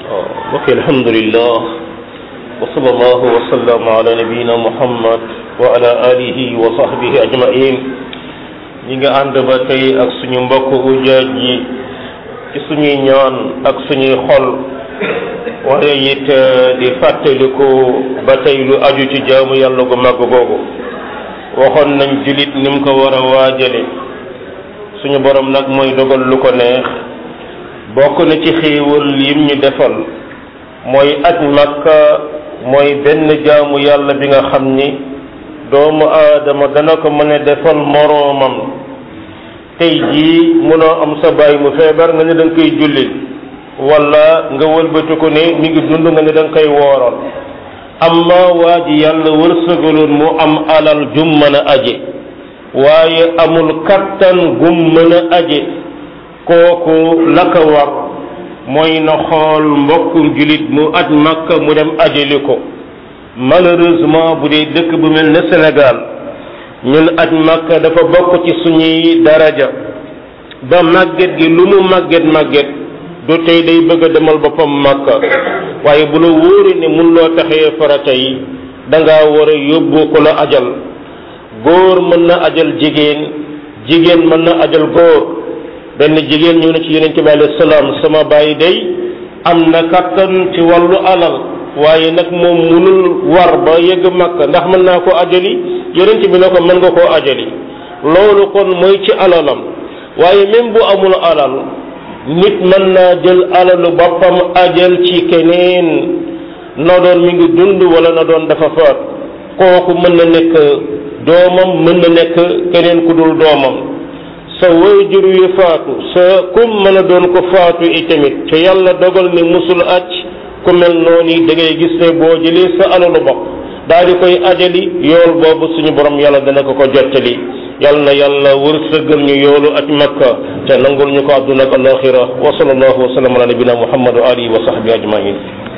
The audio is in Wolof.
mbokk alhamdulillah wa sallallahu wa sallam ala nabiyina muhammad wa ala alihi wa sahbihi ajmain ñi nga ànd ba tey ak suñu mbokk ujaaj yi ci suñuy ñaan ak suñuy xol waaye it di fàttaliku ba tey lu aju ci jaamu yàlla gu màgg googu waxoon nañ julit ni mu ko war a waajale suñu borom nag mooy dogal lu ko neex bokk na ci xéewal yim ñu defal mooy aj makka mooy benn jaamu yàlla bi nga xam ni doomu aadama dana ko mën a defal moroomam tey jii mënoo am sa baay mu feebar nga ne da nga koy julli wala nga wëlbati ko ne mi ngi dund nga ne da nga koy wooral amma waa ji yàlla wërsëgaloon mu am alal jum mën a aje waaye amul kattan gum mën a aje kooku la ko war mooy na xool mbokkum julit mu aj makka mu dem ajali ko malheureusement bu dee dëkk bu mel ne Sénégal ñun aj makka dafa bokk ci suñuy daraja ba màgget gi lu mu màgget màgget du tey day bëgg a demal boppam makka waaye bu la wóori ne mun loo taxee farata yi danga war a yóbbu ko la ajal góor mën na ajal jigéen jigéen mën na ajal góor benn jigéen ñëw na ci yonent bi alayhi salaam sama bàyyi day am na kattan ci wàllu alal waaye nag moom munul war ba yegg makka ndax mën naa ko ajali yonent bi ne ko mën nga koo ajali loolu kon mooy ci alalam waaye même bu amul alal nit mën naa jël alalu boppam ajal ci keneen na doon mi ngi dund wala na doon dafa faat kooku mën na nekk doomam mën na nekk keneen ku dul doomam sa waajur wi faatu sa kum mën a doon ko faatu itamit te yàlla dogal ni musul acc ku mel noonu da ngay gis ne boo jëlee sa alalu bopp daal di koy ajali yool boobu suñu borom yàlla dana ko ko jottali yàlla na yàlla wërsëgal ñu yoolu aj makka te nangul ñu ko àdduna ak alaxira wa sallallahu wa sallam ala nabina muhammad wa alihi wa sahbi ajmain